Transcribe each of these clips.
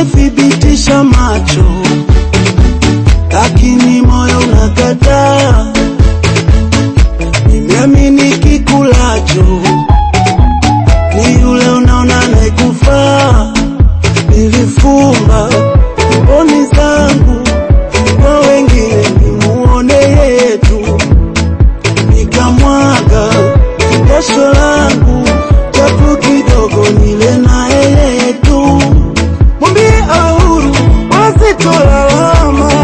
nimethibitisha macho, lakini moyo unakataa. Nimeamini kikulacho ni yule unaona anayekufaa. Nilifumba mboni zangu kwa wengine, nimuone yeye tu, nikamwaga jasho langu japo kidogo, nile na yeye tu. Mwambie awe huru, wasitolalama.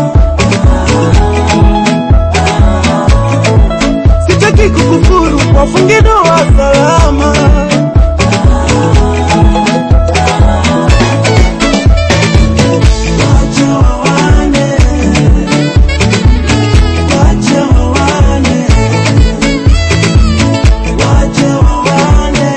Sitaki kukufuru, wafunge ndoa salama. Wacha wawane, wacha wawane, wacha wawane,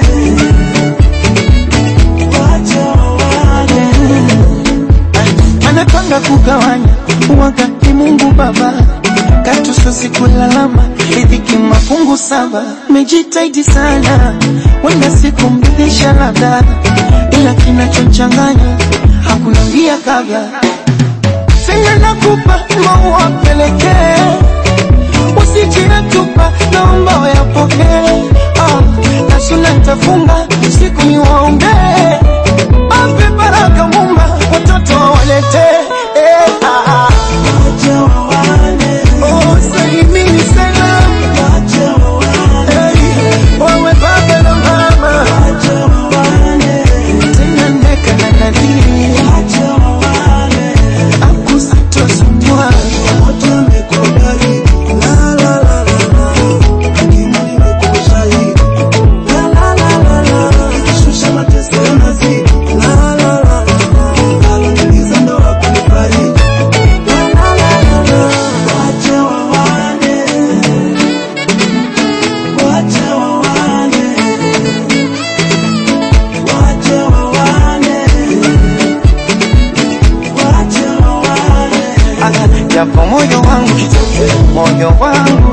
wacha wawane. anapanga kugawanya wakati Mungu Baba katusosi kulalama riziki mafungu saba. Mejitahidi sana, wenda siku mridhisha labda, ila kinachochanganya hakuna mbia kabla. Sema nakupa maua pelekee, usijinatupa, naomba wayapokee. Ah, na suna nitafunga siku ni waombee, ape baraka Mumba, watoto waletee eh, ah, ah. Wacha wawane, Oh, salimini salam, wacha wawane, hey, wawe baba na mama, wacha wawane, tena ndeka na nadhiri, wacha wawane. akusitosumbua Wote wamekubali, la la la la la, lakini nimekushahidi, la la la la la, ikishusha mateso yanazidi, la la la la la, aloniuliza ndo hakunifariji, la la la la la, wache wawane, wache wawane, wache wawane, wache wawane. japo moyo wangu moyo wangu